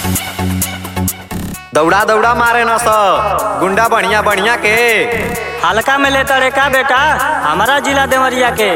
दौड़ा दौड़ा मारे न स गुंडा बढ़िया बढ़िया के हल्का में लेता रे का बेटा हमारा जिला देवरिया के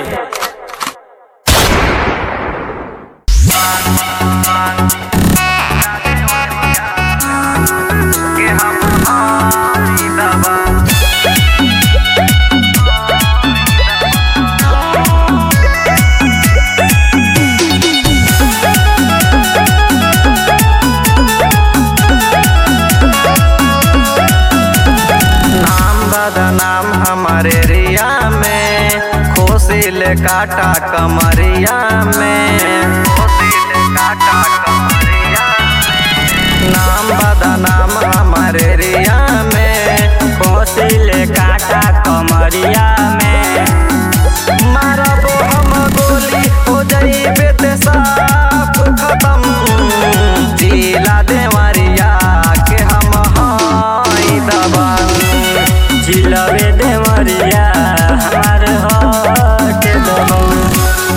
नाम बदनाम हमारे रिया में खोसिल काटा कमरिया में खोसिल काटा कमरिया में। नाम बदनाम हमारे रिया में कोसिल काटा कमरिया में मारबो हम गोली हो जाइबे ते साफ खत्म जिला देवरिया के हम हाई दबंग जिलबे देवरिया हमार हट दबंग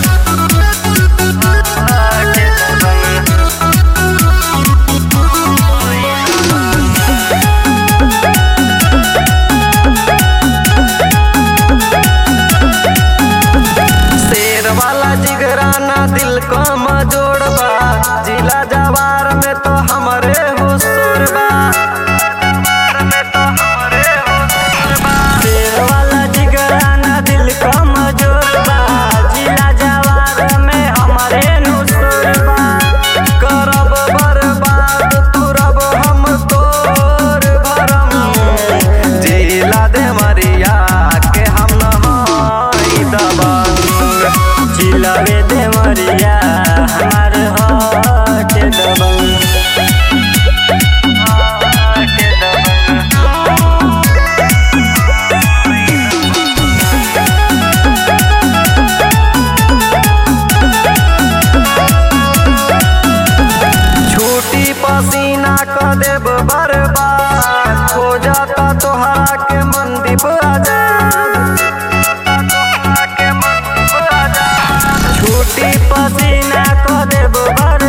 हट दबंग शेर वाला जिगराना दिल कम जोड़बा जिला जवार में तो हमरे हुसूर बा शेर वाला जिगराना दिल कमजोर बा जिला जवार में हमारे नुसुर बा करब बर्बाद तुरब हम तोर भरम जिला देवरिया के हम नहाई दबंग जिलबे देवरिया हमार हट दबंग हट दबंग छूटी पसीना क देब बर्बाद हो जाता तोहरा के मंदीप आजाद छूटी पसीना को देब भर